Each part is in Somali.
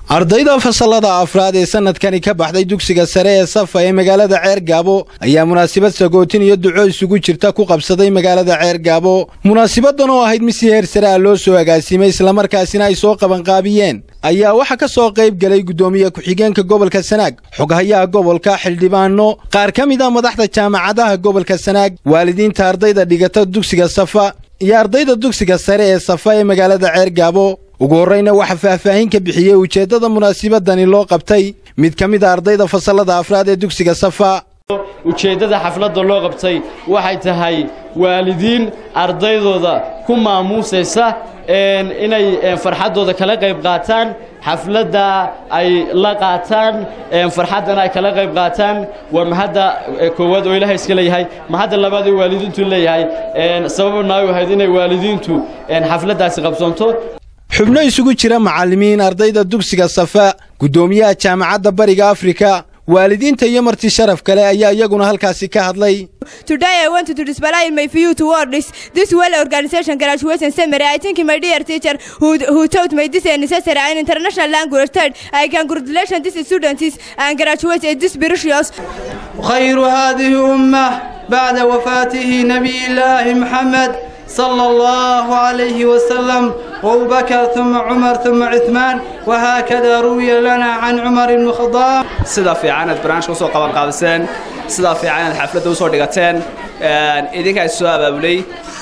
ardayda fasalada afraad ee sanadkani ka baxday dugsiga sare ee safa ee magaalada ceer gaabo ayaa munaasabad sagootin iyo duco isugu jirta ku qabsaday magaalada ceer gaabo munaasabadan oo ahayd mid si heer sare ah loo soo agaasimay islamarkaasina ay soo qabanqaabiyeen ayaa waxaa ka soo qayb galay guddoomiye ku-xigeenka gobolka sanaag xoghayaha gobolka xildhibaano qaar ka mid a madaxda jaamacadaha gobolka sanaag waalidiinta ardayda dhigata dugsiga safa iyo ardayda dugsiga sare ee safa ee magaalada ceer gaabo ugu horrayna waxaa faahfaahin ka bixiyey ujeeddada munaasabadani loo qabtay mid ka mid a ardayda fasalada afraad ee dugsiga safa ujeeddada xafladda loo qabtay waxay tahay waalidiin ardaydooda ku maamuusaysa inay farxaddooda kala qayb qaataan xafladda ay la qaataan farxaddana ay kala qayb qaataan waa mahadda koowaad oo ilaahay iska leeyahay mahadda labaad ee waalidiintu leeyahay sababna ay ahayd inay waalidiintu xafladdaasi qabsanto xubno isugu jira macallimiin ardayda dugsiga safa guddoomiyaha jaamacadda bariga afrika waalidiinta iyo marti sharaf kale ayaa iyaguna halkaasi ka hadlay Today I want to display my view towards this well organization graduation summary. I think my dear teacher who, who taught me this necessary and international language third, I congratulate these students and graduates in this precious. خير هذه أمة بعد وفاته نبي الله محمد صلى الله عليه وسلم أبو بكر ثم عمر ثم عثمان وهكذا روي لنا عن عمر بن الخطاب sida fiican aad barnaamijka usoo qaban qaadiseen sidaa fiican aad xafladda usoo dhigateen idinkaa is soo abaabulay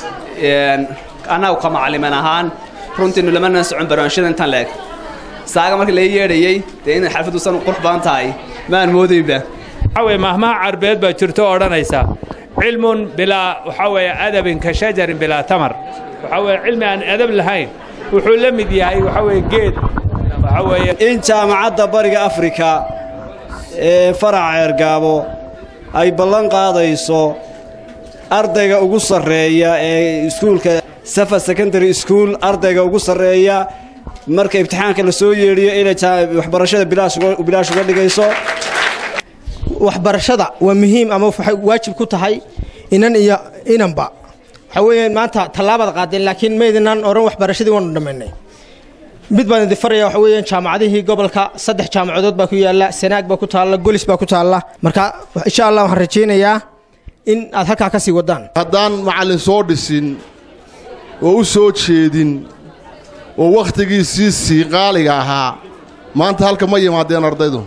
annagu ka macalliman ahaan runtiinu lamana socon barnaamijyada intaan leeg saaga markii laga yeedhayey dee inay xafladdu san qurux badan tahay maan moodaynba waxaa weye mahmaha carbeed baa jirto oo odhanaysa cilmun bilaa waxaa weeye adabin ka shajarin bilaa tamar waxaa weeye cilmi aan adab lahayn wuxuu la mid yahay waxaa weeye geed waxaa weeye in jaamacadda bariga afrika ee faraca ceergaabo ay ballan qaadayso ardayga ugu sarreeya ee iskuulka safa secondary school ardayga ugu sarreeya marka imtixaanka la soo yeedhiyo inay waxbarashada bilaash uga dhigayso waxbarashada waa muhiim ama waxay waajib ku tahay inan iyo inanba waxaa weeyaan maanta tallaabaad qaadeen laakiin maydinaan odhan waxbarashadii waanu dhammaynay mid baan idin faraya waxa weeyaan jaamacadihii gobolka saddex jaamacadood baa ku yaalla sanaag baa ku taalla golis baa ku taalla marka insha allah waxaan rajaynayaa in aad halkaa ka sii waddaan haddaan macallin soo dhisin oo u soo jeedin oo wakhtigiisii sii qaaliga ahaa maanta halka ma yimaadeen ardaydu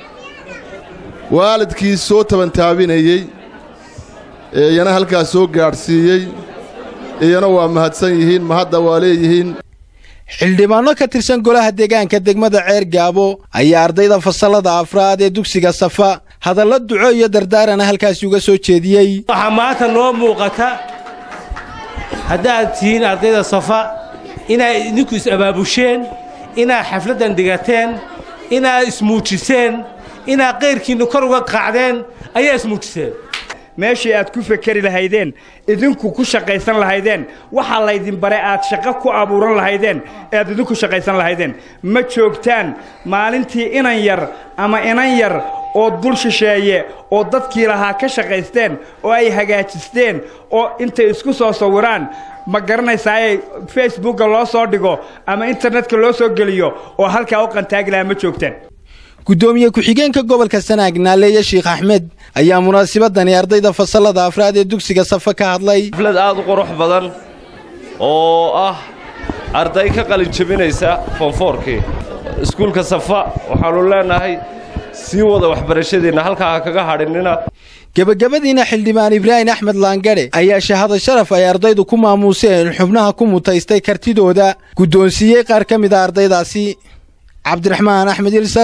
waalidkii soo tabantaabinayey ee iyana halkaas soo gaadhsiiyey iyana waa mahadsan yihiin mahadda waa leeyihiin xildhibaanno ka tirsan golaha deegaanka degmada ceer gaabo ayaa ardayda fasalada afraad ee dugsiga safa hadallo duco iyo dardaarana halkaasi uga soo jeediyey waxaa maanta noo muuqata haddaad tihiin ardayda safa inaad idinku is-abaabusheen inaad xafladdan dhigateen inaad ismuujiseen inaad qayrkiinna kor uga qacdeen ayaa ismuujiseen meeshii aad ku fekeri lahaydeen idinku ku shaqaysan lahaydeen waxaa laydin bare aad shaqo ku abuuran lahaydeen ead idinku shaqaysan lahaydeen ma joogtaan maalintii inan yar ama inan yar oo dul shisheeye oo dadkii lahaa ka shaqaysteen oo ay hagaajisteen oo intay isku soo sawiraan ma garanaysaaye facebookga loo soo dhigo ama internetka loo soo geliyo oo halkaa u qantaagi lahaa ma joogtaan guddoomiye ku-xigeenka gobolka sanaag naaleeye sheikh axmed ayaa munaasabadani ardayda fasalada afraad ee dugsiga safa ka hadlay xaflad aad u qurux badan oo ah arday ka qalin jebinaysa foonfoorkii iskuulka safa waxaannu leennahay sii wada waxbarashadiinna halkaa ha kaga hadhinnina gebagabadiina xildhibaan ibraahim axmed laangadhe ayaa shahado sharaf ay ardaydu ku maamuuseen xubnaha ku mutaystay kartidooda guddoonsiiyey qaar ka mid a ardaydaasi cabdiraxmaan axmed